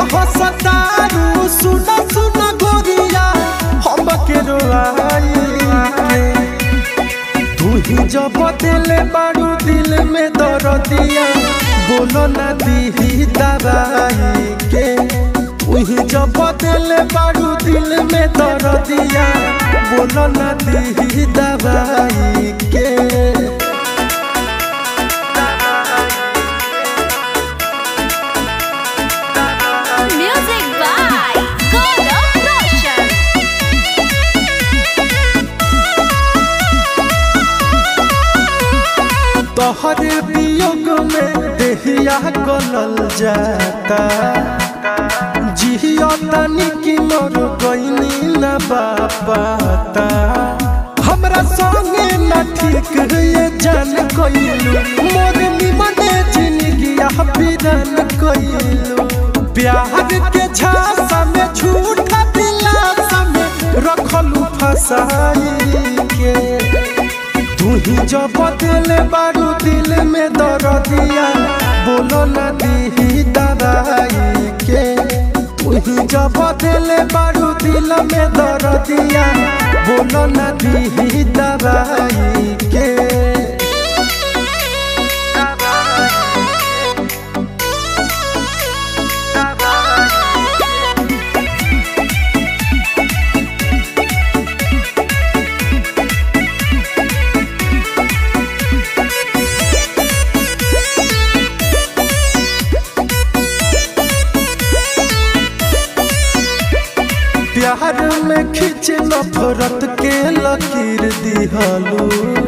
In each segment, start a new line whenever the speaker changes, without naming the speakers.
हसतारू सुना सुना गोरिया हम के रोआई के तू ही जब दिल बारू दिल में दर्दिया बोलो ना दी दवाई के तू ही जब दिल बारू दिल में दर्दिया बोलो ना दी दवाई के
Music by Gaurav Roshan.
तोहरे वियोग में देहिया गलल जाता जिया तनी की मोर गईनी न बापाता हमरा संगे न ठीक ये जान कइलू मोर निमने जिंदगी बिरन कइलू प्यार के झांसा में झूठा दिलासा में रखलू फसाई के तू ही जब दिल बारू दिल में दर्दिया बोलो ना दी दवाई के तू ही जब दिल बारू दिल में दर्दिया बोलो ना दी दवाई के प्यार में खींच नफरत के लकीर दिहलू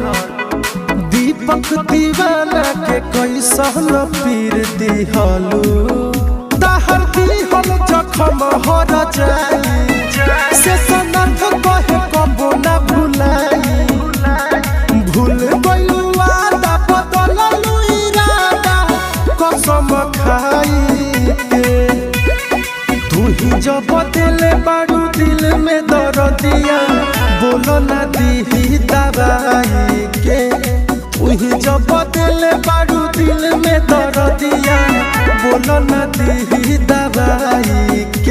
दीपक दीवाना के कैसन पीर दिहलू तहर दिहल जखम हर जाई से सनक कहे कबो ना भुलाई भूल गइलू वादा बदललू इरादा कसम खाई के तू ही जब दिल बारू दिल में दर्दिया बोलो ना दी दवाई के तू ही जब दिल बारू दिल में दर्दिया बोलो ना दी दवाई